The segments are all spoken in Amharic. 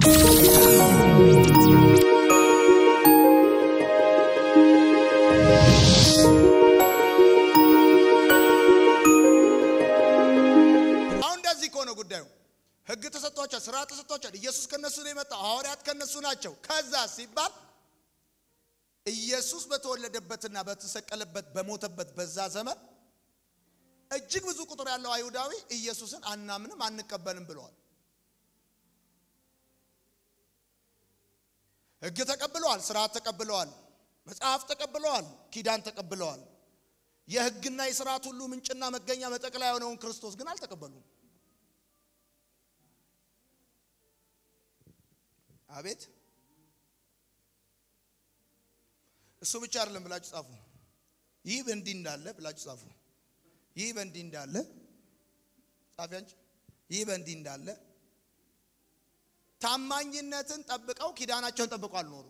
አሁን እንደዚህ ከሆነ ጉዳዩ ህግ ተሰጥቷቸዋል፣ ስራ ተሰጥቷቸዋል። ኢየሱስ ከነሱ ነው የመጣው፣ ሐዋርያት ከነሱ ናቸው። ከዛ ሲባል ኢየሱስ በተወለደበትና በተሰቀለበት በሞተበት በዛ ዘመን እጅግ ብዙ ቁጥር ያለው አይሁዳዊ ኢየሱስን አናምንም አንቀበልም ብለዋል። ህግ ተቀብለዋል፣ ስርዓት ተቀብለዋል፣ መጽሐፍ ተቀብለዋል፣ ኪዳን ተቀብለዋል። የህግና የስርዓት ሁሉ ምንጭና መገኛ መጠቅለያ የሆነውን ክርስቶስ ግን አልተቀበሉም። አቤት እሱ ብቻ አይደለም ብላችሁ ጻፉ። ይህ በእንዲህ እንዳለ ብላችሁ ጻፉ። ይህ በእንዲህ እንዳለ ጻፊ አንቺ። ይህ በእንዲህ እንዳለ ታማኝነትን ጠብቀው ኪዳናቸውን ጠብቀው አልኖሩ።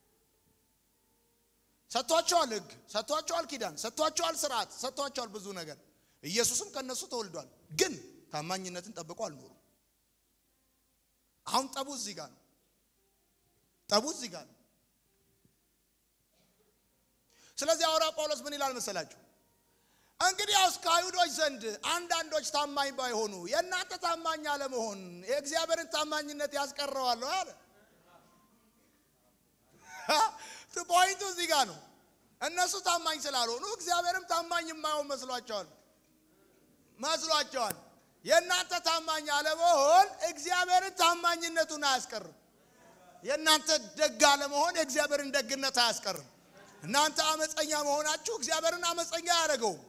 ሰጥቷቸዋል፣ ህግ ሰጥቷቸዋል፣ ኪዳን ሰጥቷቸዋል፣ ስርዓት ሰጥቷቸዋል፣ ብዙ ነገር። ኢየሱስም ከነሱ ተወልዷል፣ ግን ታማኝነትን ጠብቀው አልኖሩ። አሁን ጠቡ እዚህ ጋር ነው። ጠቡ እዚህ ጋር ነው። ስለዚህ ሐዋርያው ጳውሎስ ምን ይላል መሰላችሁ? እንግዲህ ያውስ ከአይሁዶች ዘንድ አንዳንዶች ታማኝ ባይሆኑ የእናንተ ታማኝ አለመሆን የእግዚአብሔርን ታማኝነት ያስቀረዋል አለ። ፖይንቱ እዚህ ጋር ነው። እነሱ ታማኝ ስላልሆኑ እግዚአብሔርም ታማኝ የማይሆን መስሏቸዋል መስሏቸዋል። የእናንተ ታማኝ አለመሆን እግዚአብሔርን ታማኝነቱን አያስቀርም። የእናንተ ደግ አለመሆን የእግዚአብሔርን ደግነት አያስቀርም። እናንተ አመፀኛ መሆናችሁ እግዚአብሔርን አመፀኛ አያደርገውም።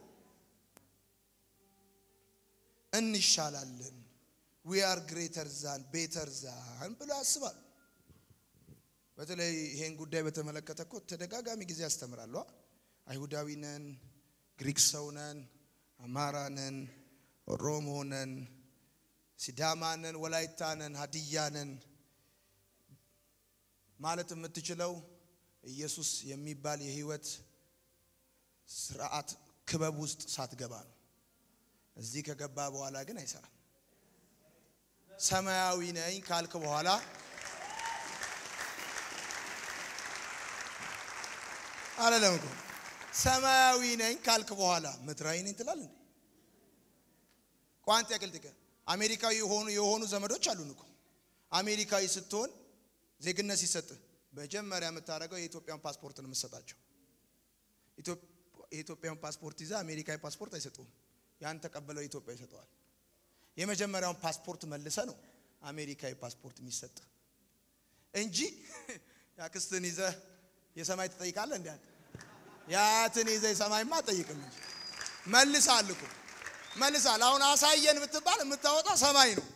እንሻላለን ዊ አር ግሬተር ዛን ቤተር ዛን ብሎ ያስባሉ። በተለይ ይሄን ጉዳይ በተመለከተ እኮ ተደጋጋሚ ጊዜ ያስተምራሉ። አይሁዳዊ ነን፣ ግሪክ ሰው ነን፣ አማራ ነን፣ ኦሮሞ ነን፣ ሲዳማ ነን፣ ወላይታ ነን፣ ሀዲያ ነን ማለት የምትችለው ኢየሱስ የሚባል የህይወት ስርዓት ክበብ ውስጥ ሳትገባ ነው። እዚህ ከገባ በኋላ ግን አይሰራም። ሰማያዊ ነኝ ካልክ በኋላ አለለም እኮ ሰማያዊ ነኝ ካልክ በኋላ ምድራዊ ነኝ ትላል እንዴ? ቋንጤ ቅልጥቀ አሜሪካዊ የሆኑ የሆኑ ዘመዶች አሉን እኮ አሜሪካዊ ስትሆን ዜግነት ሲሰጥህ መጀመሪያ የምታደርገው የኢትዮጵያን ፓስፖርት ነው የምትሰጣቸው። የኢትዮጵያን ፓስፖርት ይዘህ አሜሪካዊ ፓስፖርት አይሰጡም። ያን ተቀበለው ኢትዮጵያ ይሰጠዋል። የመጀመሪያውን ፓስፖርት መልሰ ነው አሜሪካዊ ፓስፖርት የሚሰጥ እንጂ ያክስትን ይዘህ የሰማይ ትጠይቃለህ። እንዲ የአያትን ይዘህ የሰማይማ አጠይቅም እንጂ መልሳል እኮ መልሳል። አሁን አሳየን ብትባል የምታወጣው ሰማይ ነው።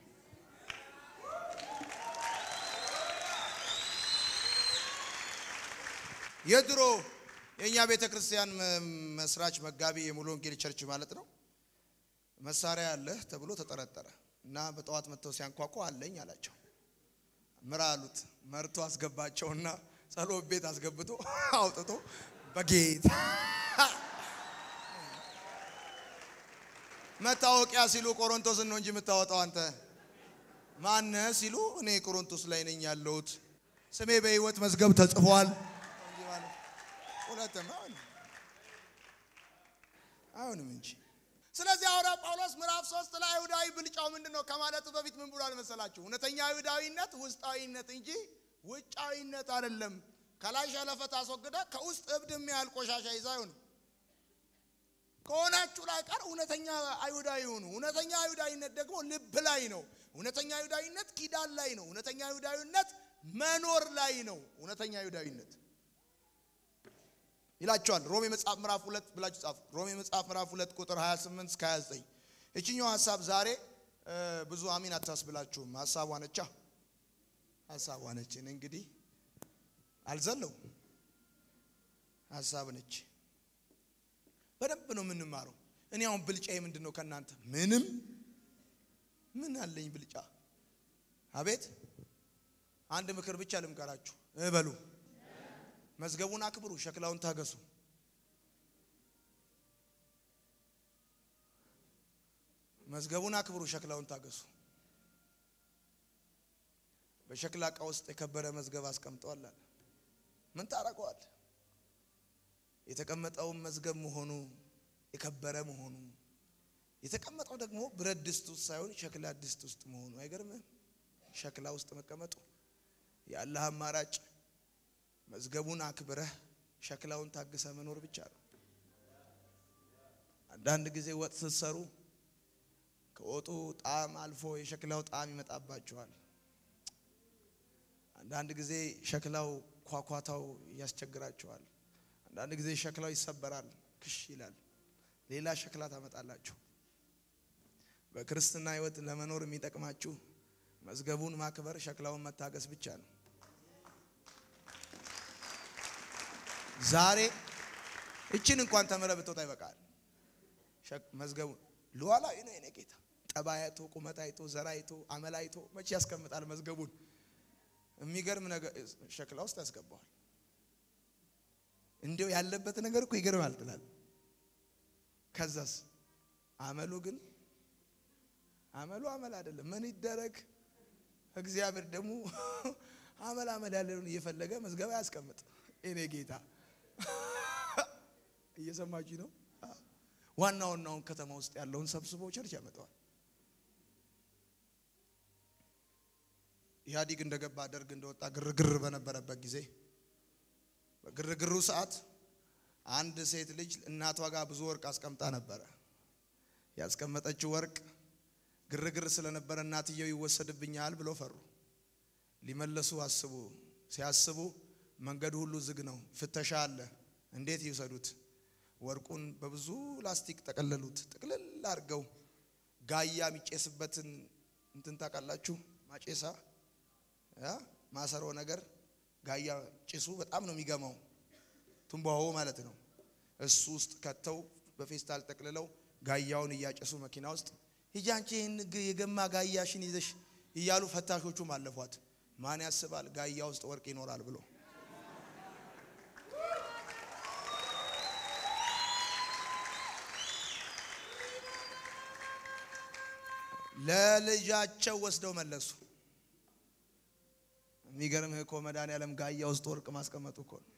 የድሮ የእኛ ቤተ ክርስቲያን መስራች መጋቢ የሙሉ ወንጌል ቸርች ማለት ነው። መሳሪያ አለህ ተብሎ ተጠረጠረ እና በጠዋት መጥተው ሲያንኳኳ አለኝ አላቸው። ምራ አሉት። መርቶ አስገባቸውና ጸሎት ቤት አስገብቶ አውጥቶ በጌታ መታወቂያ ሲሉ ቆሮንቶስን ነው እንጂ የምታወጣው አንተ ማነህ ሲሉ እኔ ቆሮንቶስ ላይ ነኝ ያለሁት ስሜ በሕይወት መዝገብ ተጽፏል። ሁለትም አይሆንም እንጂ። ስለዚህ ሐዋርያው ጳውሎስ ምዕራፍ ሶስት ላይ አይሁዳዊ ብልጫው ምንድን ነው ከማለቱ በፊት ምን ብሏል መሰላችሁ? እውነተኛ አይሁዳዊነት ውስጣዊነት እንጂ ውጫዊነት አይደለም። ከላይ ሸለፈት አስወግደ ከውስጥ እብድ የሚያህል ቆሻሻ ይዛ አይሆንም። ከሆናችሁ ላይ ቀር እውነተኛ አይሁዳዊ ሁኑ። እውነተኛ አይሁዳዊነት ደግሞ ልብ ላይ ነው። እውነተኛ አይሁዳዊነት ኪዳን ላይ ነው። እውነተኛ አይሁዳዊነት መኖር ላይ ነው። እውነተኛ አይሁዳዊነት ይላቸዋል። ሮሜ መጽሐፍ ምዕራፍ ሁለት ብላችሁ ጻፉ። ሮሜ መጽሐፍ ምዕራፍ ሁለት ቁጥር 28 እስከ 29 እችኛው ሀሳብ ዛሬ ብዙ አሚን አታስብላችሁም። ሀሳቧ ነቻ ሀሳቧ ነች። እኔ እንግዲህ አልዘለው ሀሳብ ነች። በደንብ ነው የምንማረው። እኔ አሁን ብልጫዬ ምንድን ነው ከእናንተ? ምንም ምን አለኝ ብልጫ? አቤት አንድ ምክር ብቻ ልምከራችሁ እበሉ መዝገቡን አክብሩ፣ ሸክላውን ታገሱ። መዝገቡን አክብሩ፣ ሸክላውን ታገሱ። በሸክላ ዕቃ ውስጥ የከበረ መዝገብ አስቀምጠዋል አለ። ምን ታረገዋል? የተቀመጠውን መዝገብ መሆኑ የከበረ መሆኑ የተቀመጠው ደግሞ ብረት ድስት ውስጥ ሳይሆን ሸክላ ድስት ውስጥ መሆኑ አይገርምም? ሸክላ ውስጥ መቀመጡ ያለህ አማራጭ መዝገቡን አክብረህ ሸክላውን ታግሰ መኖር ብቻ ነው። አንዳንድ ጊዜ ወጥ ስትሰሩ ከወጡ ጣዕም አልፎ የሸክላው ጣዕም ይመጣባቸዋል። አንዳንድ ጊዜ ሸክላው ኳኳታው ያስቸግራቸዋል። አንዳንድ ጊዜ ሸክላው ይሰበራል፣ ክሽ ይላል። ሌላ ሸክላ ታመጣላችሁ። በክርስትና ሕይወት ለመኖር የሚጠቅማችሁ መዝገቡን ማክበር፣ ሸክላውን መታገስ ብቻ ነው። ዛሬ እችን እንኳን ተምረ ብትወጣ ይበቃል። መዝገቡን ሉዓላዊ ነው የኔ ጌታ። ጠባይ አይቶ ቁመት አይቶ ዘር አይቶ አመል አይቶ መቼ ያስቀምጣል መዝገቡን? የሚገርም ነገር ሸክላ ውስጥ ያስገባዋል። እንዲው ያለበት ነገር እኮ ይገርማል ትላል። ከዛስ አመሉ ግን አመሉ አመል አይደለም። ምን ይደረግ? እግዚአብሔር ደግሞ አመል አመል ያለውን እየፈለገ መዝገብ አያስቀምጥ። እኔ ጌታ እየሰማችሁ ነው። ዋና ዋናውን ከተማ ውስጥ ያለውን ሰብስቦ ቸርች ያመጣዋል። ኢህአዲግ እንደገባ ደርግ እንደወጣ ግርግር በነበረበት ጊዜ በግርግሩ ሰዓት አንድ ሴት ልጅ እናቷ ጋር ብዙ ወርቅ አስቀምጣ ነበረ። ያስቀመጠችው ወርቅ ግርግር ስለነበረ እናትየው ይወሰድብኛል ብሎ ፈሩ። ሊመለሱ አስቡ። ሲያስቡ መንገዱ ሁሉ ዝግ ነው፣ ፍተሻ አለ። እንዴት ይውሰዱት? ወርቁን በብዙ ላስቲክ ጠቀለሉት። ጥቅልል አድርገው ጋያ የሚጨስበትን እንትን ታውቃላችሁ? ማጨሳ ማሰሮ ነገር ጋያ ጭሱ በጣም ነው የሚገማው፣ ቱንባሆ ማለት ነው። እሱ ውስጥ ከተው በፌስታል ጠቅልለው ጋያውን እያጨሱ መኪና ውስጥ ሂጂ አንቺ ይህን የገማ ጋያሽን ይዘሽ እያሉ ፈታሾቹም አለፏት። ማን ያስባል ጋያ ውስጥ ወርቅ ይኖራል ብሎ ለልጃቸው ወስደው መለሱ። የሚገርምህ እኮ መድኃኒዓለም ጋያ ውስጥ ወርቅ ማስቀመጡ እኮ ነው።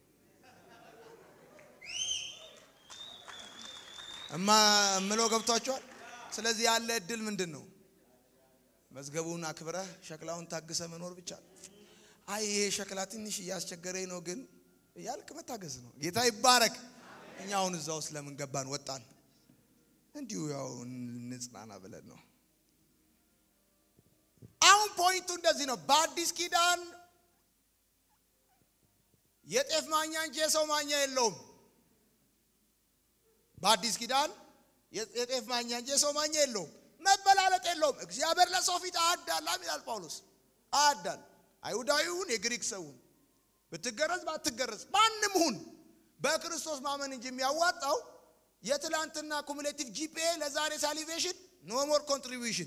እማ እምለው ገብቷቸዋል። ስለዚህ ያለ እድል ምንድን ነው? መዝገቡን አክብረህ ሸክላውን ታግሰ መኖር ብቻ ነው። አይ ይሄ ሸክላ ትንሽ እያስቸገረኝ ነው ግን እያልክ መታገስ ነው። ጌታ ይባረክ። እኛ አሁን እዛ ውስጥ ለምን ገባን ወጣን? እንዲሁ ያው እንጽናና ብለን ነው። አሁን ፖይንቱ እንደዚህ ነው። በአዲስ ኪዳን የጤፍ ማኛ እንጂ የሰው ማኛ የለውም። በአዲስ ኪዳን የጤፍ ማኛ እንጂ የሰው ማኛ የለውም። መበላለጥ የለውም። እግዚአብሔር ለሰው ፊት አያዳላም ይላል ጳውሎስ። አያዳል አይሁዳዊውን የግሪክ ሰውን ብትገረዝ ባትገረዝ ማንም ሁን በክርስቶስ ማመን እንጂ የሚያዋጣው የትላንትና ኩሙሌቲቭ ጂፒኤ ለዛሬ ሳሊቬሽን ኖ ሞር ኮንትሪቢዩሽን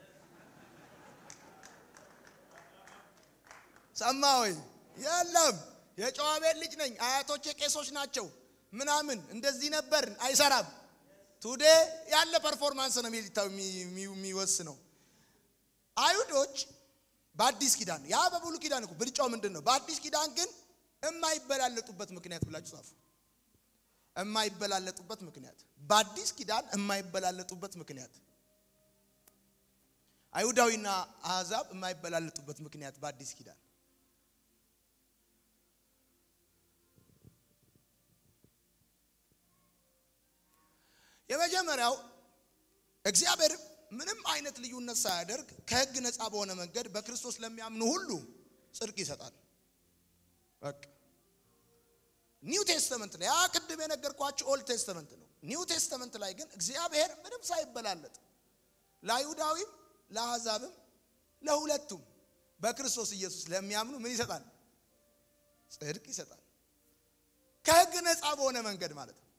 ሰማ ወይ? የለም። የጨዋ ቤት ልጅ ነኝ፣ አያቶቼ ቄሶች ናቸው ምናምን እንደዚህ ነበርን፣ አይሰራም። ቱዴ ያለ ፐርፎርማንስ ነው የሚወስነው። አይሁዶች በአዲስ ኪዳን ያ በብሉይ ኪዳን እኮ ብልጫው ምንድን ነው? በአዲስ ኪዳን ግን የማይበላለጡበት ምክንያት ብላችሁ ጻፉ። የማይበላለጡበት ምክንያት በአዲስ ኪዳን የማይበላለጡበት ምክንያት አይሁዳዊና አሕዛብ የማይበላለጡበት ምክንያት በአዲስ ኪዳን የመጀመሪያው እግዚአብሔር ምንም አይነት ልዩነት ሳያደርግ ከሕግ ነፃ በሆነ መንገድ በክርስቶስ ለሚያምኑ ሁሉ ጽድቅ ይሰጣል። በቃ ኒው ቴስተመንት ላይ ያ ቅድም የነገርኳችሁ ኦልድ ቴስተመንት ነው። ኒው ቴስተመንት ላይ ግን እግዚአብሔር ምንም ሳይበላለጥ ለአይሁዳዊም ለአሕዛብም ለሁለቱም በክርስቶስ ኢየሱስ ለሚያምኑ ምን ይሰጣል? ጽድቅ ይሰጣል። ከሕግ ነፃ በሆነ መንገድ ማለት ነው።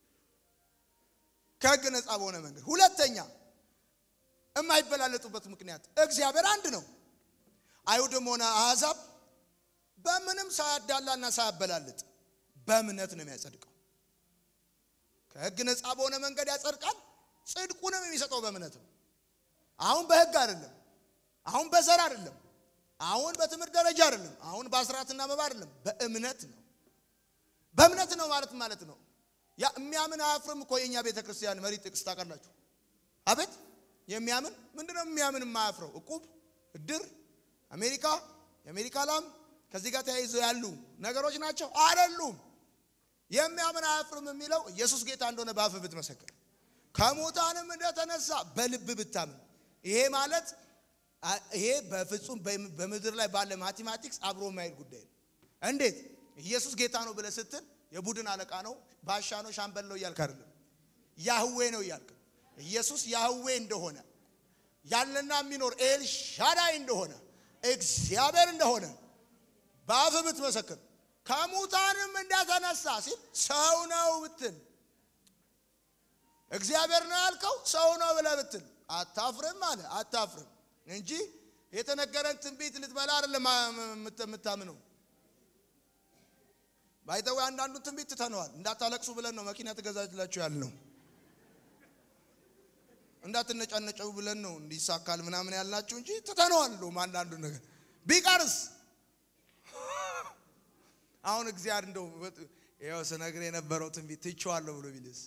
ከሕግ ነፃ በሆነ መንገድ። ሁለተኛ የማይበላለጡበት ምክንያት እግዚአብሔር አንድ ነው። አይሁድም ሆነ አሕዛብ በምንም ሳያዳላና ሳያበላልጥ በእምነት ነው የሚያጸድቀው። ከሕግ ነፃ በሆነ መንገድ ያጸድቃል። ጽድቁንም የሚሰጠው በእምነት ነው። አሁን በሕግ አይደለም። አሁን በዘር አይደለም። አሁን በትምህርት ደረጃ አይደለም። አሁን በአስራትና መባ አይደለም፣ በእምነት ነው። በእምነት ነው ማለት ማለት ነው። ያ የሚያምን አያፍርም እኮ የእኛ ቤተ ክርስቲያን መሪ ጥቅስ ታውቃላችሁ። አቤት የሚያምን ምንድነው? የሚያምን የማያፍረው እቁብ፣ እድር፣ አሜሪካ፣ የአሜሪካ ላም ከዚህ ጋር ተያይዘው ያሉ ነገሮች ናቸው አይደሉም። የሚያምን አያፍርም የሚለው ኢየሱስ ጌታ እንደሆነ በአፍ ብትመሰክር ከሙታንም እንደተነሳ በልብ ብታምን ይሄ ማለት ይሄ በፍጹም በምድር ላይ ባለ ማቴማቲክስ አብሮ የማይሄድ ጉዳይ ነው። እንዴት ኢየሱስ ጌታ ነው ብለህ ስትል የቡድን አለቃ ነው፣ ባሻ ነው፣ ሻምበል ነው እያልክ አይደለም። ያህዌ ነው እያልክ ኢየሱስ ያህዌ እንደሆነ ያለና የሚኖር ኤል ሻዳይ እንደሆነ እግዚአብሔር እንደሆነ በአፍ ብትመሰክር ከሙታንም እንደተነሳ ሲል ሰው ነው ብትል እግዚአብሔር ነው ያልከው ሰው ነው ብለህ ብትል አታፍርም አለ። አታፍርም እንጂ የተነገረን ትንቢት ልትበላ አይደለም የምታምነው። ባይተው አንዳንዱን ትንቢት ትተነዋል። እንዳታለቅሱ ብለን ነው መኪና ትገዛላችሁ ያልነው። እንዳትነጫነጨው ብለን ነው እንዲሳካል ምናምን ያልናችሁ እንጂ ትተነዋል። እንደውም አንዳንዱ ነገር ቢቀርስ አሁን እግዚአብሔር እንደው ይኸው ስነግር የነበረው ትንቢት ትቼዋለሁ ብሎ ቢልስ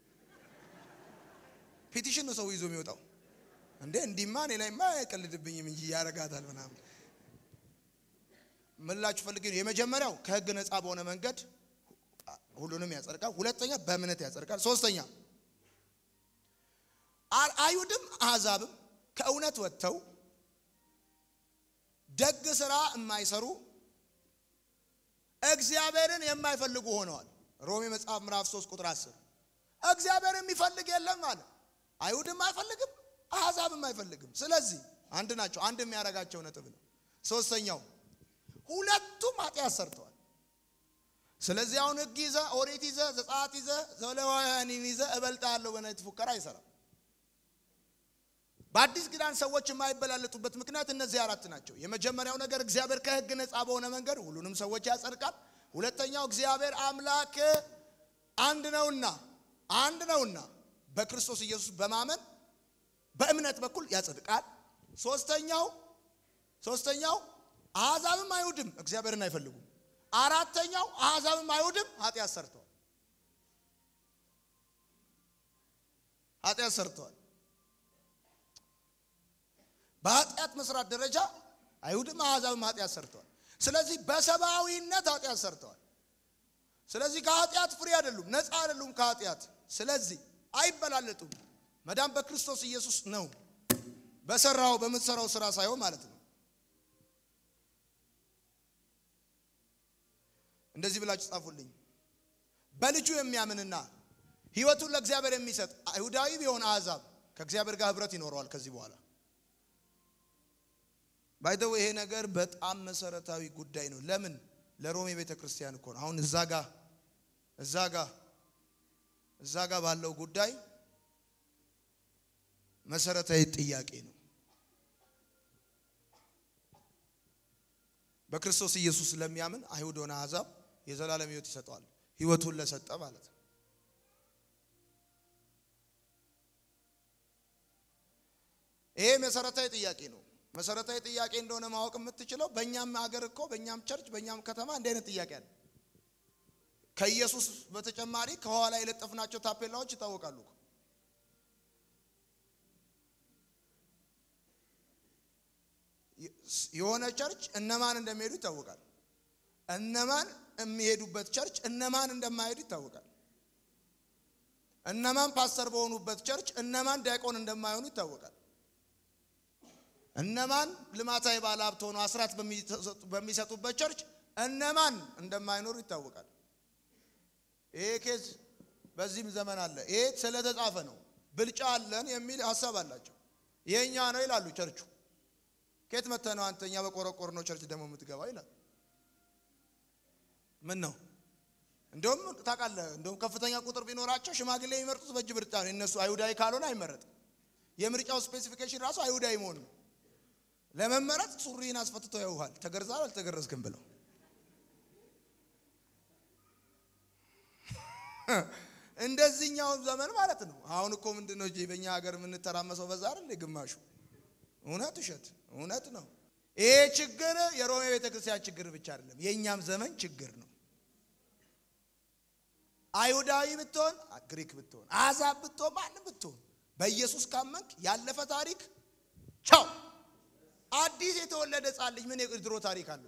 ፒቲሽን ነው ሰው ይዞ የሚወጣው እንዴ እንዲማ እኔ ላይማ አይቀልድብኝም እንጂ ያረጋታል ምናምን ምላችሁ ፈልግ የመጀመሪያው ከህግ ነፃ በሆነ መንገድ ሁሉንም ያጸድቃል። ሁለተኛ በእምነት ያጸድቃል። ሶስተኛ አይሁድም አሕዛብም ከእውነት ወጥተው ደግ ስራ የማይሰሩ እግዚአብሔርን የማይፈልጉ ሆነዋል። ሮሜ መጽሐፍ ምዕራፍ 3 ቁጥር 10 እግዚአብሔር የሚፈልግ የለም አለ። አይሁድም አይፈልግም፣ አሕዛብም አይፈልግም። ስለዚህ አንድ ናቸው። አንድ የሚያደርጋቸው ነጥብ ነው። ሶስተኛው ሁለቱም ኃጢአት ሰርተዋል። ስለዚህ አሁን ህግ ይዘ ኦሪት ይዘ ዘጸአት ይዘ ዘሌዋውያንን ይዘ እበልጣለሁ በነት ፉከራ አይሰራም። በአዲስ ኪዳን ሰዎች የማይበላለጡበት ምክንያት እነዚህ አራት ናቸው። የመጀመሪያው ነገር እግዚአብሔር ከህግ ነፃ በሆነ መንገድ ሁሉንም ሰዎች ያጸድቃል። ሁለተኛው እግዚአብሔር አምላክ አንድ ነውና አንድ ነውና በክርስቶስ ኢየሱስ በማመን በእምነት በኩል ያጸድቃል። ሶስተኛው ሶስተኛው አሕዛብም አይሁድም እግዚአብሔርን አይፈልጉም። አራተኛው አሕዛብም አይሁድም ኃጢአት ሰርተዋል ኃጢአት ሰርተዋል። በኃጢአት መስራት ደረጃ አይሁድም አሕዛብም ኃጢአት ሰርተዋል። ስለዚህ በሰብአዊነት ኃጢአት ሰርተዋል። ስለዚህ ከኃጢአት ፍሬ አይደሉም፣ ነፃ አይደሉም ከኃጢአት። ስለዚህ አይበላለጡም። መዳን በክርስቶስ ኢየሱስ ነው፣ በሰራው በምትሰራው ስራ ሳይሆን ማለት ነው። እንደዚህ ብላችሁ ጻፉልኝ። በልጁ የሚያምንና ሕይወቱን ለእግዚአብሔር የሚሰጥ አይሁዳዊ ቢሆን አሕዛብ ከእግዚአብሔር ጋር ህብረት ይኖረዋል ከዚህ በኋላ ባይተው ይሄ ነገር በጣም መሰረታዊ ጉዳይ ነው። ለምን ለሮሜ ቤተ ክርስቲያን እኮ ነው። አሁን እዛ ጋ እዛ ጋ እዛ ጋ ባለው ጉዳይ መሰረታዊ ጥያቄ ነው። በክርስቶስ ኢየሱስ ለሚያምን አይሁድ ሆነ አሕዛብ የዘላለም ሕይወት ይሰጠዋል። ሕይወቱን ለሰጠ ማለት ነው። ይሄ መሰረታዊ ጥያቄ ነው። መሰረታዊ ጥያቄ እንደሆነ ማወቅ የምትችለው በእኛም ሀገር እኮ በእኛም ቸርች በእኛም ከተማ እንዲህ አይነት ጥያቄ አለ። ከኢየሱስ በተጨማሪ ከኋላ የለጠፍናቸው ታፔላዎች ይታወቃሉ። የሆነ ቸርች እነማን እንደሚሄዱ ይታወቃል። እነማን የሚሄዱበት ቸርች እነማን እንደማይሄዱ ይታወቃል። እነማን ፓስተር በሆኑበት ቸርች እነማን ዲያቆን እንደማይሆኑ ይታወቃል። እነማን ልማታዊ ባለ ሀብት ሆኖ አስራት በሚሰጡበት ቸርች እነማን እንደማይኖሩ ይታወቃል። ይሄ ኬዝ በዚህም ዘመን አለ። ይሄ ስለተጻፈ ነው። ብልጫ አለን የሚል ሀሳብ አላቸው። የእኛ ነው ይላሉ። ቸርቹ ከየት መጥተህ ነው አንተኛ በቆረቆር ነው ቸርች ደግሞ የምትገባው ይላል። ምን ነው እንደውም ታውቃለህ፣ እንደውም ከፍተኛ ቁጥር ቢኖራቸው ሽማግሌ የሚመርጡት በእጅ ብርጫ ነው። እነሱ አይሁዳዊ ካልሆነ አይመረጥም። የምርጫው ስፔሲፊኬሽን ራሱ አይሁዳዊ መሆን ነው። ለመመረጥ ሱሪህን አስፈትተው ያውሃል፣ ተገርዛል አልተገረዝክም ብለው እንደዚህኛው ዘመን ማለት ነው። አሁን እኮ ምንድን ነው በእኛ ሀገር የምንተራመሰው በዛ አይደል? ግማሹ እውነት ውሸት፣ እውነት ነው። ይሄ ችግር የሮሜ ቤተ ክርስቲያን ችግር ብቻ አይደለም፣ የእኛም ዘመን ችግር ነው። አይሁዳዊ ብትሆን፣ ግሪክ ብትሆን፣ አሕዛብ ብትሆን፣ ማንም ብትሆን በኢየሱስ ካመንክ ያለፈ ታሪክ ቻው። አዲስ የተወለደ ሕፃን ልጅ ምን የድሮ ታሪክ አለው?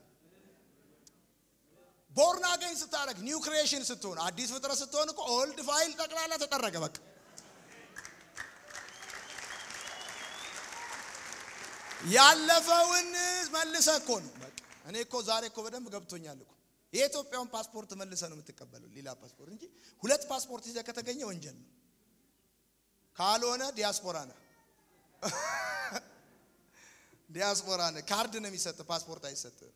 ቦርን አገኝ ስታደርግ ኒው ክሪኤሽን ስትሆን አዲስ ፍጥረት ስትሆን እኮ ኦልድ ፋይል ጠቅላላ ተጠረገ። በቃ ያለፈውን መልሰ እኮ ነው። በቃ እኔ እኮ ዛሬ እኮ በደንብ ገብቶኛል እኮ የኢትዮጵያውን ፓስፖርት መልሰ ነው የምትቀበለው፣ ሌላ ፓስፖርት እንጂ ሁለት ፓስፖርት ይዘህ ከተገኘ ወንጀል ነው። ካልሆነ ዲያስፖራ ነህ፣ ዲያስፖራ ነህ። ካርድ ነው የሚሰጥ፣ ፓስፖርት አይሰጥም።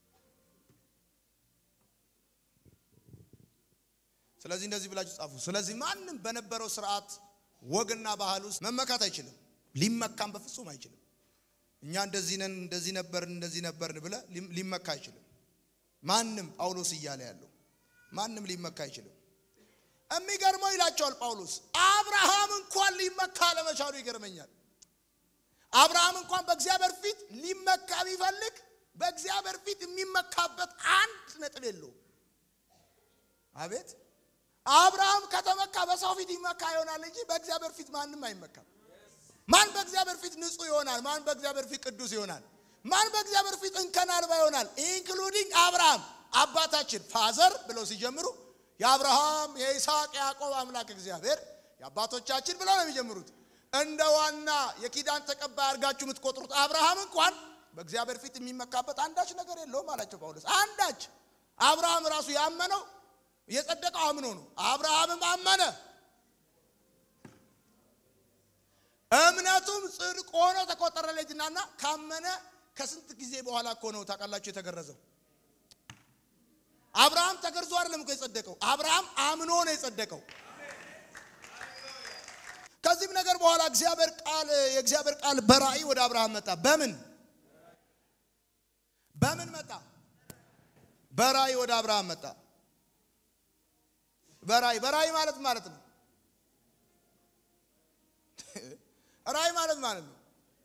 ስለዚህ እንደዚህ ብላችሁ ጻፉ። ስለዚህ ማንም በነበረው ስርዓት ወግና ባህል ውስጥ መመካት አይችልም፣ ሊመካም በፍጹም አይችልም። እኛ እንደዚህ ነን፣ እንደዚህ ነበርን፣ እንደዚህ ነበርን ብለ ሊመካ አይችልም። ማንም ጳውሎስ እያለ ያለው ማንም ሊመካ አይችልም። የሚገርመው ይላቸዋል ጳውሎስ አብርሃም እንኳን ሊመካ ለመቻሉ ይገርመኛል። አብርሃም እንኳን በእግዚአብሔር ፊት ሊመካ ቢፈልግ በእግዚአብሔር ፊት የሚመካበት አንድ ነጥብ የለውም። አቤት አብርሃም ከተመካ በሰው ፊት ይመካ ይሆናል እንጂ በእግዚአብሔር ፊት ማንም አይመካም። ማን በእግዚአብሔር ፊት ንጹሕ ይሆናል? ማን በእግዚአብሔር ፊት ቅዱስ ይሆናል? ማን በእግዚአብሔር ፊት እንከን አልባ ይሆናል? ኢንክሉዲንግ አብርሃም አባታችን ፋዘር ብለው ሲጀምሩ የአብርሃም የይስሐቅ የያዕቆብ አምላክ እግዚአብሔር የአባቶቻችን ብለው ነው የሚጀምሩት። እንደ ዋና የኪዳን ተቀባይ አድርጋችሁ የምትቆጥሩት አብርሃም እንኳን በእግዚአብሔር ፊት የሚመካበት አንዳች ነገር የለውም አላቸው ጳውሎስ። አንዳች አብርሃም ራሱ ያመነው የጸደቀው አምኖ ነው። አብርሃምም አመነ እምነቱም ጽድቅ ሆኖ ተቆጠረለትና ካመነ ከስንት ጊዜ በኋላ እኮ ነው ታውቃላችሁ የተገረዘው። አብርሃም ተገርዞ አይደለም እኮ የጸደቀው፣ አብርሃም አምኖ ነው የጸደቀው። ከዚህም ነገር በኋላ እግዚአብሔር ቃል የእግዚአብሔር ቃል በራእይ ወደ አብርሃም መጣ። በምን በምን መጣ? በራእይ ወደ አብርሃም መጣ። በራእይ በራእይ ማለት ማለት ነው ራእይ ማለት ማለት ነው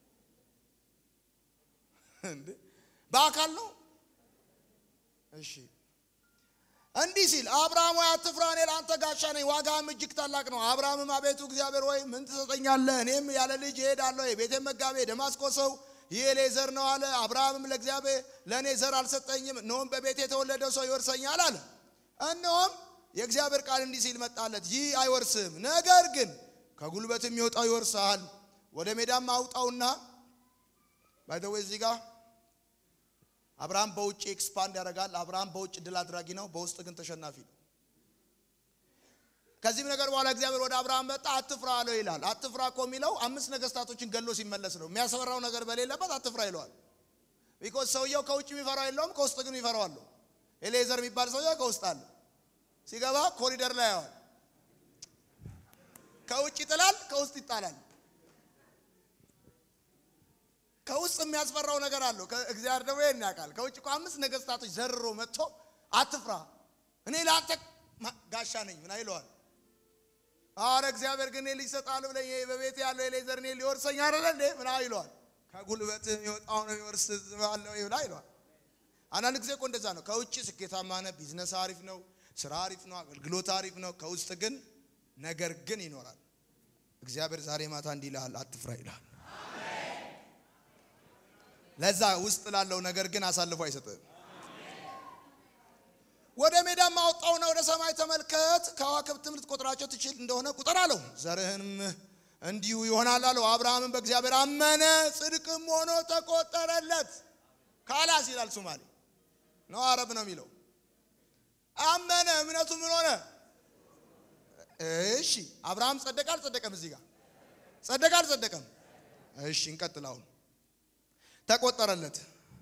እንዴ? በአካል ነው። እሺ እንዲህ ሲል አብርሃም ሆይ አትፍራ፣ እኔ ለአንተ ጋሻ ነኝ፣ ዋጋህም እጅግ ታላቅ ነው። አብርሃምም አቤቱ እግዚአብሔር ሆይ ምን ትሰጠኛለህ? እኔም ያለ ልጅ እሄዳለሁ፣ የቤቴን መጋቤ ደማስቆ ሰው ይህ እኔ ዘር ነው አለ። አብርሃምም ለእግዚአብሔር ለእኔ ዘር አልሰጠኝም፣ እነሆም በቤቴ የተወለደው ሰው ይወርሰኛል አለ። እነሆም የእግዚአብሔር ቃል እንዲህ ሲል መጣለት፣ ይህ አይወርስም፣ ነገር ግን ከጉልበት የሚወጣው ይወርስሃል። ወደ ሜዳም አውጣውና ባይደዌ እዚህ ጋር አብርሃም በውጭ ኤክስፓንድ ያደርጋል። አብርሃም በውጭ ድል አድራጊ ነው፣ በውስጥ ግን ተሸናፊ ነው። ከዚህም ነገር በኋላ እግዚአብሔር ወደ አብርሃም መጣ፣ አትፍራ አለው ይላል። አትፍራ እኮ የሚለው አምስት ነገስታቶችን ገሎ ሲመለስ ነው። የሚያስፈራው ነገር በሌለበት አትፍራ ይለዋል። ቢኮዝ ሰውየው ከውጭ የሚፈራው የለውም፣ ከውስጥ ግን የሚፈራው አለው። ኤሌዘር የሚባል ሰውየው ከውስጥ አለ። ሲገባ ኮሪደር ላይ ያዋል። ከውጭ ይጥላል፣ ከውስጥ ይጣላል። ከውስጥ የሚያስፈራው ነገር አለው። እግዚአብሔር ደግሞ ይሄን ያውቃል። ከውጭ እኮ አምስት ነገስታቶች ዘርሮ መጥቶ አትፍራ እኔ ለአንተ ጋሻ ነኝ ምን ይለዋል። አረ እግዚአብሔር ግን ልጅ ይሰጣል ብለኝ በቤት ያለው ኤሌዘር እኔ ሊወርሰኝ አይደለ እንዴ ምን ይለዋል። ከጉልበት የሚወጣው ነው ይወርስ ባለው ይብላ ይለዋል። አንዳንድ ጊዜ እኮ እንደዛ ነው። ከውጭ ስኬታማ ነህ፣ ቢዝነስ አሪፍ ነው፣ ስራ አሪፍ ነው፣ አገልግሎት አሪፍ ነው። ከውስጥ ግን ነገር ግን ይኖራል። እግዚአብሔር ዛሬ ማታ እንዲህ ይልሃል፣ አትፍራ ይልሃል። ለዛ ውስጥ ላለው ነገር ግን አሳልፎ አይሰጥም። ወደ ሜዳም አወጣውና ወደ ሰማይ ተመልከት፣ ከዋክብትም ልትቆጥራቸው ትችል እንደሆነ ቁጠር አለው። ዘርህንም እንዲሁ ይሆናል አለው። አብርሃምን በእግዚአብሔር አመነ፣ ጽድቅም ሆኖ ተቆጠረለት። ካላስ ይላል ሶማሌ ነው፣ አረብ ነው የሚለው። አመነ፣ እምነቱ ምን ሆነ? እሺ አብርሃም ጸደቀ አልጸደቀም? እዚህ ጋር ጸደቀ አልጸደቀም? እሺ እንቀጥል አሁን ተቆጠረለት።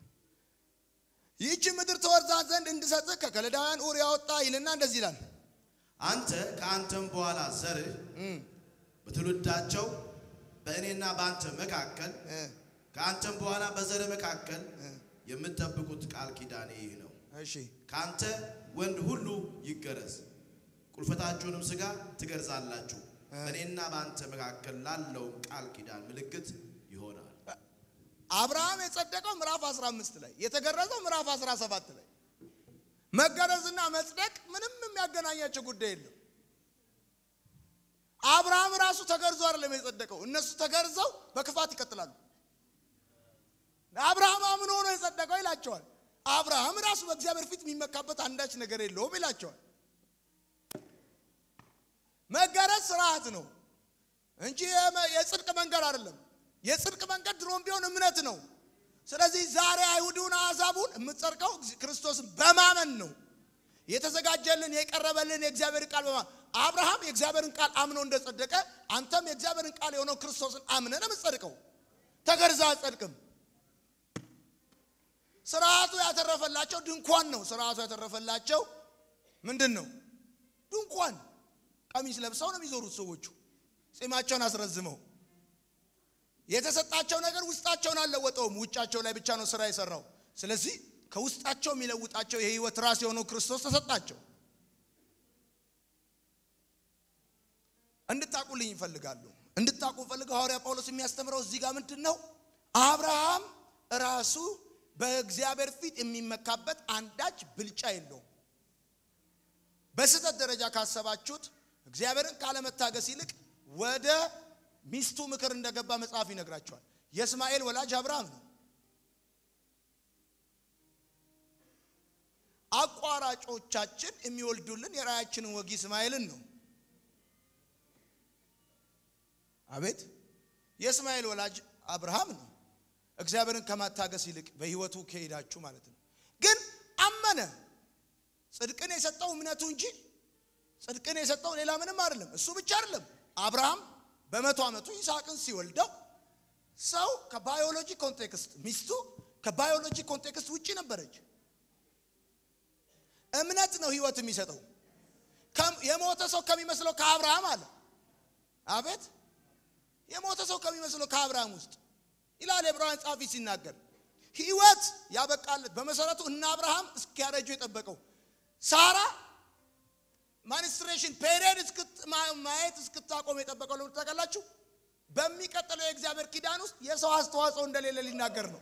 ይህች ምድር ትወርሳት ዘንድ እንድሰጥህ ከከለዳውያን ኡር ያወጣ ይልና እንደዚህ ይላል። አንተ ከአንተም በኋላ ዘርህ በትውልዳቸው በእኔና በአንተ መካከል ከአንተም በኋላ በዘርህ መካከል የምትጠብቁት ቃል ኪዳኔ ይህ ነው። እሺ ከአንተ ወንድ ሁሉ ይገረዝ፣ ቁልፈታችሁንም ሥጋ ትገርዛላችሁ። በእኔና በአንተ መካከል ላለው ቃል ኪዳን ምልክት ይሆናል። አብርሃም የጸደቀው ምዕራፍ 15 ላይ የተገረዘው ምዕራፍ 17 ላይ መገረዝና መጽደቅ ምንም የሚያገናኛቸው ጉዳይ የለም። አብርሃም ራሱ ተገርዞ አይደለም የጸደቀው። እነሱ ተገርዘው በክፋት ይቀጥላሉ። አብርሃም አምኖ ነው የጸደቀው ይላቸዋል። አብርሃም ራሱ በእግዚአብሔር ፊት የሚመካበት አንዳች ነገር የለውም ይላቸዋል። መገረዝ ስርዓት ነው እንጂ የጽድቅ መንገድ አይደለም። የጽድቅ መንገድ ድሮም ቢሆን እምነት ነው። ስለዚህ ዛሬ አይሁዱን አሕዛቡን የምትጸድቀው ክርስቶስን በማመን ነው። የተዘጋጀልን የቀረበልን የእግዚአብሔር ቃል በማመን አብርሃም የእግዚአብሔርን ቃል አምኖ እንደጸደቀ አንተም የእግዚአብሔርን ቃል የሆነው ክርስቶስን አምነ ነው የምትጸድቀው። ተገርዛ አትጸድቅም። ስርዓቱ ያተረፈላቸው ድንኳን ነው። ስርዓቱ ያተረፈላቸው ምንድን ነው? ድንኳን። ቀሚስ ለብሰው ነው የሚዞሩት ሰዎቹ ጺማቸውን አስረዝመው። የተሰጣቸው ነገር ውስጣቸውን አልለወጠውም። ውጫቸው ላይ ብቻ ነው ስራ የሰራው። ስለዚህ ከውስጣቸው የሚለውጣቸው የህይወት ራስ የሆነው ክርስቶስ ተሰጣቸው። እንድታቁልኝ ይፈልጋሉ። እንድታቁ ፈልገው ሐዋርያ ጳውሎስ የሚያስተምረው እዚህ ጋር ምንድን ነው? አብርሃም ራሱ በእግዚአብሔር ፊት የሚመካበት አንዳች ብልጫ የለውም። በስህተት ደረጃ ካሰባችሁት እግዚአብሔርን ካለመታገስ ይልቅ ወደ ሚስቱ ምክር እንደገባ መጽሐፍ ይነግራቸዋል። የእስማኤል ወላጅ አብርሃም ነው። አቋራጮቻችን የሚወልዱልን የራያችንን ወግ እስማኤልን ነው። አቤት የእስማኤል ወላጅ አብርሃም ነው። እግዚአብሔርን ከማታገስ ይልቅ በህይወቱ ከሄዳችሁ ማለት ነው። ግን አመነ። ጽድቅን የሰጠው እምነቱ እንጂ ጽድቅን የሰጠው ሌላ ምንም አይደለም። እሱ ብቻ አይደለም። አብርሃም በመቶ ዓመቱ ይስሐቅን ሲወልደው ሰው ከባዮሎጂ ኮንቴክስት ሚስቱ ከባዮሎጂ ኮንቴክስት ውጪ ነበረች። እምነት ነው ህይወት የሚሰጠው። የሞተ ሰው ከሚመስለው ከአብርሃም አለ። አቤት የሞተ ሰው ከሚመስለው ከአብርሃም ውስጥ ይላል የዕብራውያን ጸሐፊ ሲናገር ህይወት ያበቃለት በመሰረቱ እነ አብርሃም እስኪያረጁ የጠበቀው ሳራ ማንስትሬሽን ፔሪየድ ማየት እስክታቆም የጠበቀው ለምን ታውቃላችሁ? በሚቀጥለው የእግዚአብሔር ኪዳን ውስጥ የሰው አስተዋጽኦ እንደሌለ ሊናገር ነው።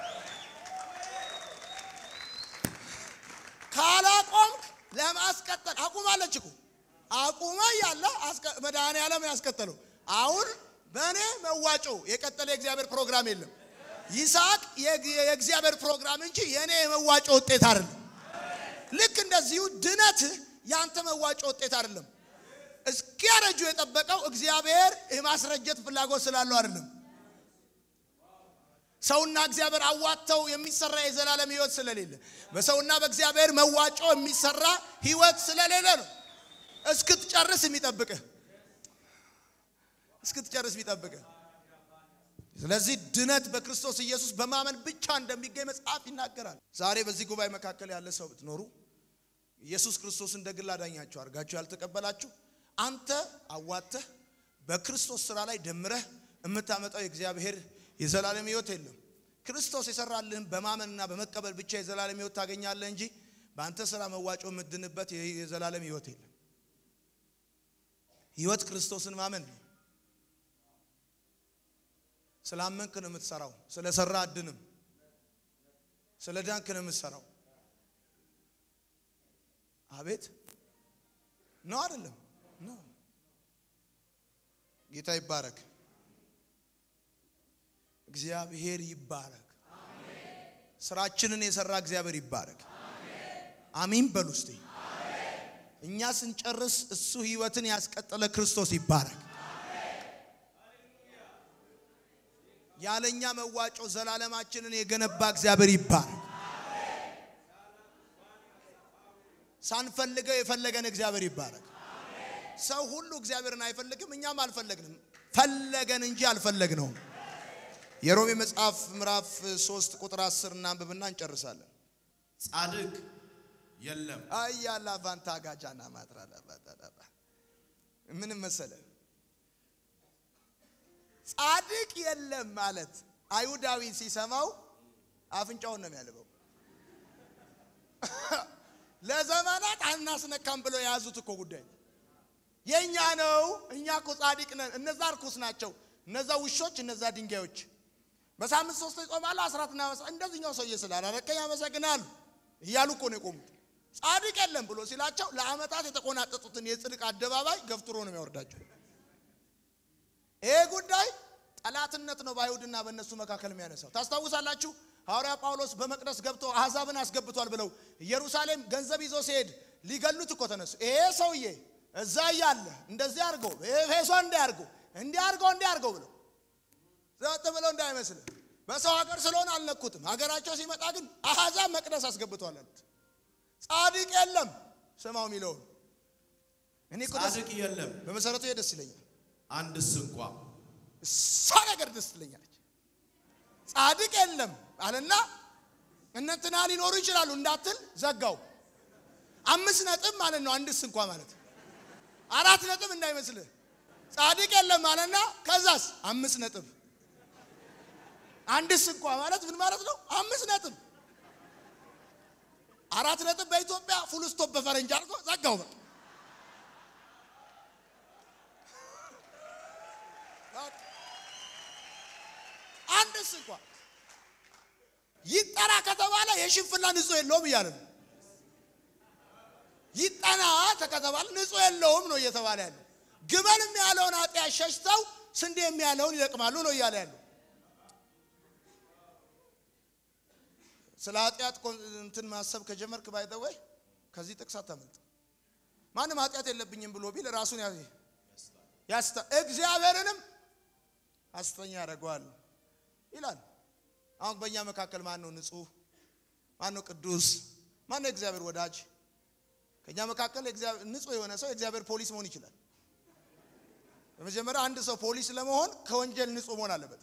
ካላቆምክ ለማስቀጠል አቁማለች እኮ አቁመ ያለ መድኃኔ ዓለም ያስቀጠለው አሁን በእኔ መዋጮ የቀጠለ የእግዚአብሔር ፕሮግራም የለም። ይስሐቅ የእግዚአብሔር ፕሮግራም እንጂ የእኔ የመዋጮ ውጤት አይደለም። ልክ እንደዚሁ ድነትህ ያንተ መዋጮ ውጤት አይደለም። እስኪያረጁ የጠበቀው እግዚአብሔር የማስረጀት ፍላጎት ስላለው አይደለም። ሰውና እግዚአብሔር አዋጥተው የሚሰራ የዘላለም ህይወት ስለሌለ በሰውና በእግዚአብሔር መዋጮ የሚሰራ ህይወት ስለሌለ ነው። እስክትጨርስ የሚጠብቅህ እስክትጨርስ የሚጠብቅህ። ስለዚህ ድነት በክርስቶስ ኢየሱስ በማመን ብቻ እንደሚገኝ መጽሐፍ ይናገራል። ዛሬ በዚህ ጉባኤ መካከል ያለ ሰው ብትኖሩ ኢየሱስ ክርስቶስ እንደ ግል አዳኛችሁ አድርጋችሁ ያልተቀበላችሁ አንተ አዋተህ በክርስቶስ ስራ ላይ ደምረህ የምታመጣው የእግዚአብሔር የዘላለም ህይወት የለም። ክርስቶስ የሰራልህን በማመንና በመቀበል ብቻ የዘላለም ህይወት ታገኛለህ እንጂ በአንተ ስራ መዋጮ የምትድንበት የዘላለም ህይወት የለም። ህይወት ክርስቶስን ማመን ነው። ስላመንክ ነው የምትሰራው። ስለሰራ አድንም። ስለ ዳንክ ነው የምትሰራው። አቤት ነው አይደለም? ነው። ጌታ ይባረክ። እግዚአብሔር ይባረክ። ስራችንን የሰራ እግዚአብሔር ይባረክ። አሚን በሉ እስቲ። እኛ ስንጨርስ እሱ ህይወትን ያስቀጠለ ክርስቶስ ይባረክ። ያለኛ መዋጮ ዘላለማችንን የገነባ እግዚአብሔር ይባረክ። ሳንፈልገው የፈለገን እግዚአብሔር ይባረክ። ሰው ሁሉ እግዚአብሔርን አይፈልግም፣ እኛም አልፈለግንም። ፈለገን እንጂ አልፈለግነውም። የሮሜ መጽሐፍ ምዕራፍ 3 ቁጥር 10 እናንብብና እንጨርሳለን። ጻድቅ የለም አያላ ቫንታ ጋጃና ማጥራዳ ምንም መሰለ ጻድቅ የለም ማለት አይሁዳዊ ሲሰማው አፍንጫውን ነው የሚያልበው። ለዘመናት አናስነካም ብለው የያዙት እኮ ጉዳይ የእኛ ነው። እኛ እኮ ጻድቅ ነን። እነዛ እርኩስ ናቸው። እነዛ ውሾች፣ እነዛ ድንጋዮች በሳምንት ሶስት ይጾማሉ። አስራትና እንደዚህኛው ሰውዬ ስላላረከኝ ያመሰግናሉ እያሉ እኮ ነው የቆሙት። ጻድቅ የለም ብሎ ሲላቸው ለዓመታት የተቆናጠጡትን የጽድቅ አደባባይ ገፍትሮ ነው የሚያወርዳቸው። ይሄ ጉዳይ ጠላትነት ነው በአይሁድና በእነሱ መካከል የሚያነሳው። ታስታውሳላችሁ ሐዋርያ ጳውሎስ በመቅደስ ገብቶ አሕዛብን አስገብቷል ብለው ኢየሩሳሌም ገንዘብ ይዞ ሲሄድ ሊገሉት እኮ ተነሱ። ይሄ ሰውዬ እዛ እያለ እንደዚህ አድርገው ኤፌሶን እንዲህ አድርገው እንዲህ አድርገው እንዲህ አድርገው ብለው ዘጥ ብለው እንዳይመስልህ በሰው ሀገር ስለሆነ አልነኩትም። ሀገራቸው ሲመጣ ግን አሕዛብ መቅደስ አስገብቷል አሉት። ጻድቅ የለም ስማው የሚለውን እኔ እኮ ደስ ጻድቅ የለም በመሰረቱ ይሄ ደስ ይለኛል። አንድስ እንኳ እሷ ነገር ደስ ትለኛለች። ጻድቅ የለም አለና እነንትና ሊኖሩ ይችላሉ እንዳትል ዘጋው። አምስት ነጥብ ማለት ነው። አንድስ እንኳ ማለት አራት ነጥብ እንዳይመስልህ። ጻድቅ የለም አለና ከዛስ አምስት ነጥብ። አንድስ እንኳ ማለት ምን ማለት ነው? አምስት ነጥብ። አራት ነጥብ በኢትዮጵያ ፉል ስቶፕ በፈረንጅ አድርጎ ዘጋው። በቃ አንድስ እንኳ ይጠራ ከተባለ የሽንፍላ ንጹህ የለውም እያለ ነው። ይጠና ከተባለ ንጹህ የለውም ነው እየተባለ ያለው። ግመል የሚያለውን ኃጢአት ሸሽተው ስንዴ የሚያለውን ይለቅማሉ ነው እያለ ያለው። ስለ ኃጢአት እንትን ማሰብ ከጀመርክ ባይተወይ ከዚህ ጥቅስ አታመልጥ። ማንም ኃጢአት የለብኝም ብሎ ቢል ራሱን ያስታ እግዚአብሔርንም ሐሰተኛ ያደርገዋል ይላል። አሁን በእኛ መካከል ማን ነው ንጹህ? ማን ነው ቅዱስ? ማን ነው የእግዚአብሔር ወዳጅ? ከእኛ መካከል ንጹህ የሆነ ሰው የእግዚአብሔር ፖሊስ መሆን ይችላል። በመጀመሪያ አንድ ሰው ፖሊስ ለመሆን ከወንጀል ንጹህ መሆን አለበት።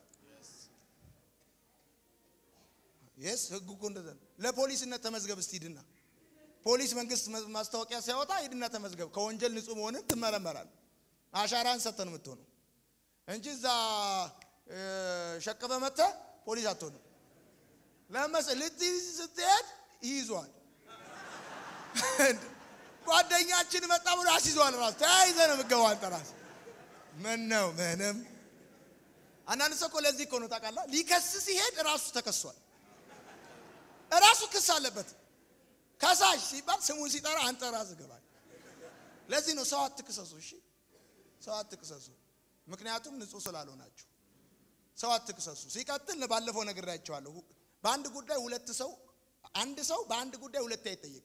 የስ ህጉ እኮ እንደዛ ነው። ለፖሊስነት ተመዝገብ እስቲ ሂድና፣ ፖሊስ መንግስት ማስታወቂያ ሲያወጣ ሂድና ተመዝገብ። ከወንጀል ንጹህ መሆንን ትመረመራል። አሻራን ሰጥተህ ነው የምትሆነው እንጂ እዛ ሸቅበ መጥተህ ፖሊስ አትሆንም። ለመስ ልትይዝ ስትሄድ ይይዟል። ጓደኛችን መጣ ብሎ ያስይዘዋል። ራሱ ተያይዘህ ነው የምትገባው አንተ ራስህ። ምን ነው ምንም። አንዳንድ ሰው እኮ ለዚህ እኮ ነው ታውቃለህ፣ ሊከስ ሲሄድ ራሱ ተከሷል። ራሱ ክስ አለበት። ከሳሽ ሲባል ስሙን ሲጠራ አንተ ራስህ ገባል። ለዚህ ነው ሰው አትክሰሱ። እሺ ሰው አትክሰሱ፣ ምክንያቱም ንጹህ ስላልሆናችሁ ሰው አትክሰሱ። ሲቀጥል ባለፈው ነግሬያቸዋለሁ። በአንድ ጉዳይ ሁለት ሰው አንድ ሰው በአንድ ጉዳይ ሁለት አይጠየቅም።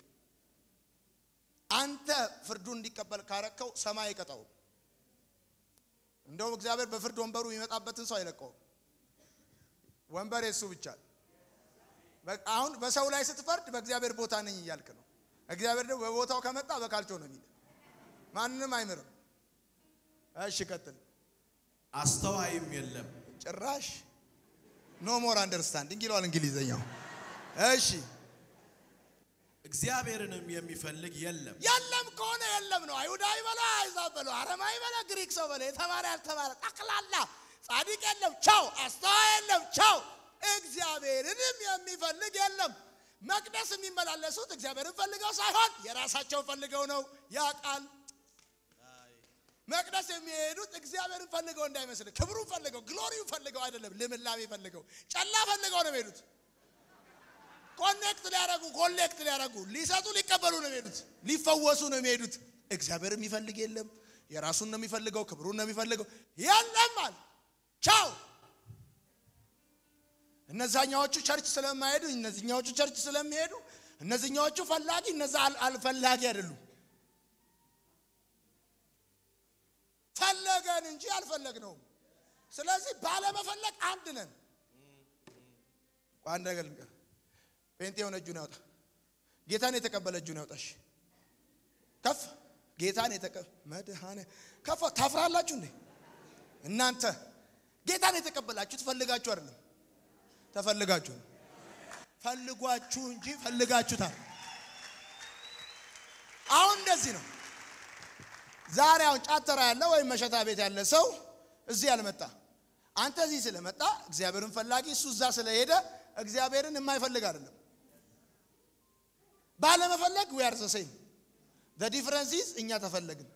አንተ ፍርዱን እንዲቀበል ካረከው ሰማይ አይቀጣውም። እንደውም እግዚአብሔር በፍርድ ወንበሩ የሚመጣበትን ሰው አይለቀውም። ወንበር የሱ ብቻ። አሁን በሰው ላይ ስትፈርድ በእግዚአብሔር ቦታ ነኝ እያልክ ነው። እግዚአብሔር ደግሞ በቦታው ከመጣ በካልቾ ነው የሚል ማንንም አይምርም። እሺ ቀጥል። አስተዋይም የለም ጭራሽ ኖ ሞር አንደርስታንዲንግ ይለዋል እንግሊዘኛው። እሺ እግዚአብሔርንም የሚፈልግ የለም። የለም ከሆነ የለም ነው። አይሁዳዊ በላ አይዛብ በለው፣ አረማዊ በላ ግሪክ ሰው በለው፣ የተማረ ያልተማረ ጠቅላላ ጻድቅ የለም ቻው፣ አስተዋይ የለም ቻው። እግዚአብሔርንም የሚፈልግ የለም። መቅደስ የሚመላለሱት እግዚአብሔርን ፈልገው ሳይሆን የራሳቸውን ፈልገው ነው። ያ ቃል መቅደስ የሚሄዱት እግዚአብሔርን ፈልገው እንዳይመስል፣ ክብሩን ፈልገው፣ ግሎሪውን ፈልገው አይደለም። ልምላሜ ፈልገው፣ ጨላ ፈልገው ነው የሚሄዱት። ኮኔክት ሊያደርጉ ኮሌክት ሊያደርጉ ሊሰጡ ሊቀበሉ ነው የሚሄዱት። ሊፈወሱ ነው የሚሄዱት። እግዚአብሔር የሚፈልግ የለም። የራሱን ነው የሚፈልገው፣ ክብሩን ነው የሚፈልገው። የለም አለ ቻው። እነዛኛዎቹ ቸርች ስለማይሄዱ እነዚህኛዎቹ ቸርች ስለሚሄዱ እነዚህኛዎቹ ፈላጊ እነዛ አልፈላጊ አይደሉም። ፈለገን እንጂ አልፈለግነውም። ስለዚህ ባለመፈለግ አንድ ነን። አንድ ነገር ልንገር፣ ጴንጤ የሆነ እጁን ያውጣ። ጌታን የተቀበለ እጁን ያውጣሽ። ከፍ ጌታን የተቀበለ መድኃኔ ከፍ ታፍራላችሁ እንዴ እናንተ? ጌታን የተቀበላችሁ ትፈልጋችሁ አይደለም፣ ተፈልጋችሁ ነው። ፈልጓችሁ እንጂ ፈልጋችሁታል። አሁን እንደዚህ ነው። ዛሬ አሁን ጫተራ ያለ ወይም መሸታ ቤት ያለ ሰው እዚህ ያልመጣ አንተ እዚህ ስለመጣ እግዚአብሔርን ፈላጊ እሱ እዛ ስለሄደ እግዚአብሔርን የማይፈልግ አይደለም። ባለመፈለግ ዊ አር ዘ ሴም ዘ ዲፍረንስ ኢዝ እኛ ተፈለግን።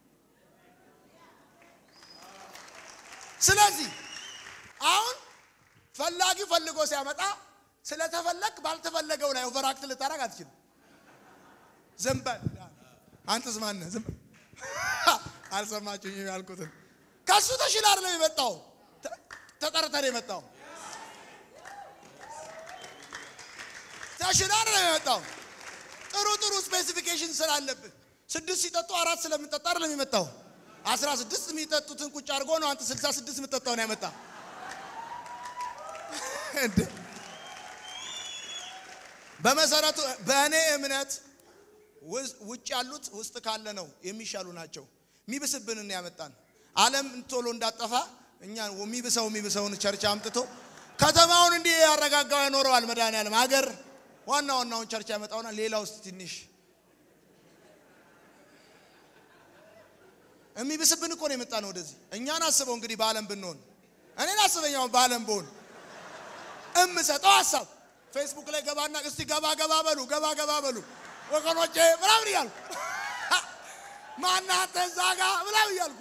ስለዚህ አሁን ፈላጊ ፈልጎ ሲያመጣ ስለተፈለግ ባልተፈለገው ላይ ኦቨራክት ልታረግ አትችልም። ዝም በል አንተስ ማነህ? ዝም በል አልሰማችሁኝም ያልኩትን ከሱ ተሽላ አይደለም የመጣው ተጠርተህ ነው የመጣው። ተሽላ አይደለም የመጣው። ጥሩ ጥሩ ስፔሲፊኬሽን ስላለብህ ስድስት ሲጠጡ አራት ስለምጠጣ አይደለም የመጣው። አስራ ስድስት የሚጠጡትን ቁጭ አድርጎ ነው አንተ ስልሳ ስድስት የምጠጣው ነው ያመጣ። እንዴ በመሰረቱ በእኔ እምነት ውጭ ያሉት ውስጥ ካለ ነው የሚሻሉ ናቸው። የሚብስብንን ያመጣን ዓለም ቶሎ እንዳጠፋ እኛ የሚብሰው የሚብሰውን ቸርች አምጥቶ ከተማውን እንዲህ ያረጋጋው ያኖረዋል። መድኃኒዓለም ሀገር ዋና ዋናውን ቸርች ያመጣውና ሌላ ውስጥ ትንሽ የሚብስብን እኮ ነው የመጣ ነው ወደዚህ። እኛን አስበው እንግዲህ በዓለም ብንሆን እኔን አስበኛውን በዓለም ብሆን እምሰጠው ሀሳብ ፌስቡክ ላይ ገባና እስቲ ገባ ገባ በሉ ገባ ገባ በሉ ወገኖቼ ምናምን እያልኩ ማናተ እዛ ጋ ምናምን እያልኩ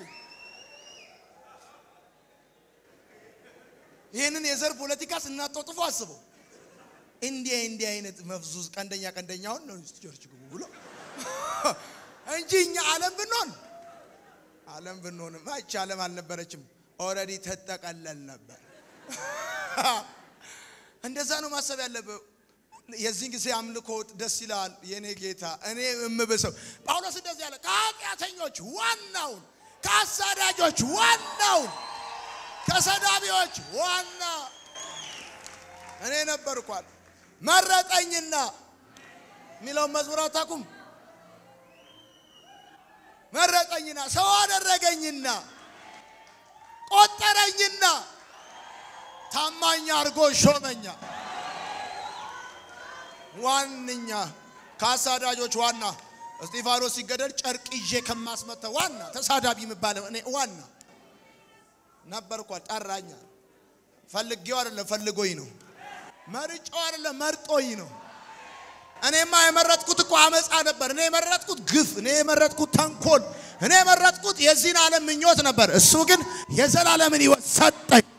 ይህንን የዘር ፖለቲካ ስናጧጥፎ አስበው እንዲህ እንዲህ አይነት መፍዙዝ ቀንደኛ ቀንደኛውን ነው ቸርች ግቡ ብሎ እንጂ እኛ ዓለም ብንሆን ዓለም ብንሆንም ይህች ዓለም አልነበረችም። ኦልሬዲ ተጠቀለል ነበር። እንደዛ ነው ማሰብ ያለብህ። የዚህን ጊዜ አምልኮ ደስ ይላል። የኔ ጌታ እኔ የምብሰው ጳውሎስ እንደዚህ ያለ ከኃጢአተኞች ዋናውን፣ ከአሳዳጆች ዋናውን፣ ከሰዳቢዎች ዋና እኔ ነበርኳል። መረጠኝና የሚለውን መዝሙር አታውቁም? መረጠኝና ሰው አደረገኝና ቆጠረኝና ታማኝ አድርጎ ሾመኛ። ዋነኛ ከአሳዳጆች ዋና እስጢፋኖስ ሲገደል ጨርቅ ይዤ ከማስመታ ዋና ተሳዳቢ የሚባለው እኔ ዋና ነበርኳ። ጠራኛ። ፈልጌው አይደለም ፈልጎኝ ነው። መርጫው አይደለም መርጦኝ ነው። እኔማ የመረጥኩት እኮ አመፃ ነበር። እኔ የመረጥኩት ግፍ፣ እኔ የመረጥኩት ተንኮል፣ እኔ የመረጥኩት የዚህን ዓለም ምኞት ነበር። እሱ ግን የዘላለምን ሕይወት ሰጠኝ።